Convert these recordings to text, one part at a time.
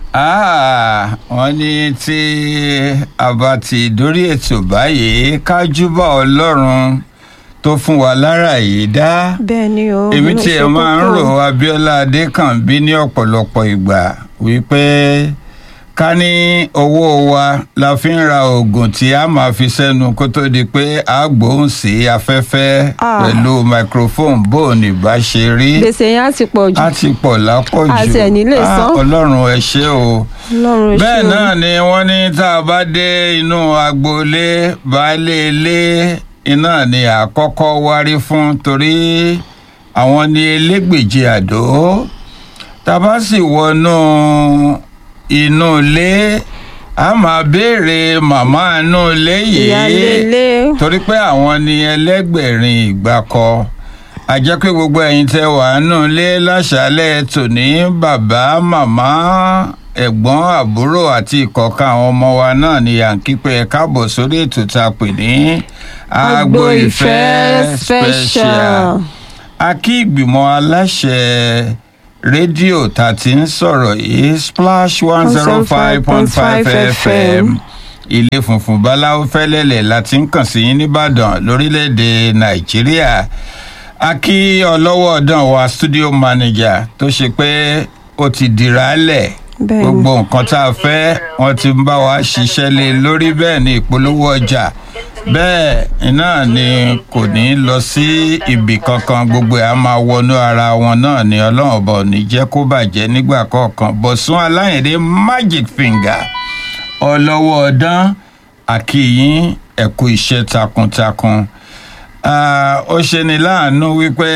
Ah, wọ́n ní tí a bá ti dórí ètò báyìí ká júbà ọlọ́run tó fún wa lára yìí dá bẹ́ẹ̀ ni o èmi ló tí ṣe ẹ máa ń kókó. rò Abíọ́lá Adékànbí ní ọ̀pọ̀lọpọ̀ ìgbà wípé ká ní owó wa la fi ń ra oògùn tí a máa fi sẹ́nu kó tó di pé a gbóhùn sí afẹ́fẹ́ Ah. pẹ̀lú microphone bó o ní bá ṣe rí gbèsè yẹn á ti pọ̀ jù a ti pọ̀ lápọ̀jù A tiẹ̀ ní lè Ah, san. ọlọ́run ẹ ṣé o ọlọ́run ṣe bẹ́ẹ̀ o. náà ni wọ́n ní tá a bá dé inú agboolé baálé ilé iná ni àkọ́kọ́ wárí fún torí àwọn ni elégbèje àdó tá a bá sì wọnú inú ilé a máa béèrè màmá inú ilé ìyáálé yìí ilé torí pé àwọn ni ẹlẹ́gbẹ̀rin ìgbàkọ a jẹ́ pé gbogbo ẹ̀yin tẹ́ wà nù lé láṣálẹ̀ tòní bàbá màmá ẹ̀gbọ́n àbúrò àti ìkọ̀ọ̀kan àwọn ọmọ wa náà ni à ń kípẹ́ ẹ káàbọ̀ sórí ètò tá a pè ní Agbo Ìfẹ́ Special. a kí ìgbìmọ̀ aláṣẹ rédíò tá a ti ń sọ̀rọ̀ yìí splash one zero five point five fm ilé funfun báláwo fẹ́lẹ́lẹ̀ la ti ń kàn sí yín nìbàdàn lórílẹ̀‐èdè nàìjíríà a kí ọlọ́wọ́ ọ̀dàn wa studio manager tó ṣe pé ó ti dìrà lẹ̀ Bẹ́ẹ̀ni. gbogbo nǹkan tá a fẹ́ wọ́n ti ń bá wa ṣiṣẹ́ lé lórí bẹ́ẹ̀ ni ìpolówó ọjà bẹ́ẹ̀ iná ni kò ní lọ sí ibì kankan gbogbo ẹ̀ á máa wọnú ara wọn náà ni ọlọ́run ọba ò ní jẹ́ kó bàjẹ́ nígbà kọ̀ọ̀kan bọ̀sùn aláyẹ̀dẹ́ magic finger ọlọ́wọ́ ọdán àkìyín ẹ̀kú iṣẹ́ takuntakun Ah, ó ṣe ni láàánú wípé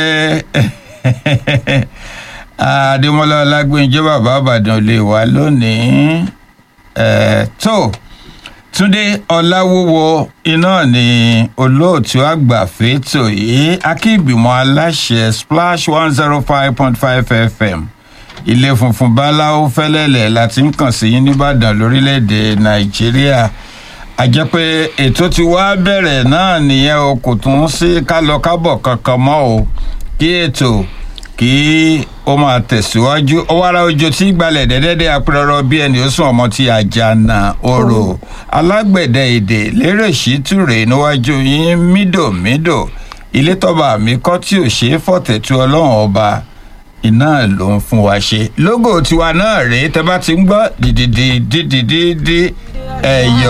adémọlá ọlágbèǹjẹ bàbá àbàdàn lè wá lónìí Eh, tó túndé ọláwúwo iná ni olóòtú àgbà fẹ́tò yìí akígbìmọ̀ aláṣẹ splash one zero five point five fm ilé funfun báláwo fẹ́lẹ́lẹ̀ láti ń kàn sí yín nìbàdàn lórílẹ̀‐èdè nàìjíríà a jẹ́ pé ètò ti wá bẹ̀rẹ̀ náà nìyẹn o kò tún sí kálọ-kábọ̀ kankan mọ́ o kí ètò kí ó máa tẹ̀síwájú ọwọ́ra ojo tí gbalẹ̀ dẹ́dẹ́dẹ́ apẹ̀rọ bí ẹni ó sùn ọmọ tí àjànà orò alágbẹ̀dẹ èdè lérè ṣítúrè níwájú yín mídòmídò ilé tọ́ba mi kọ́ tí ò ṣeé fọ̀tẹ̀tù ọlọ́run ọba iná ló ń fún wa ṣe lógò tiwa náà rèé tẹ bá ti ń gbọ́ dìdìdì dídìdì ẹ̀yọ̀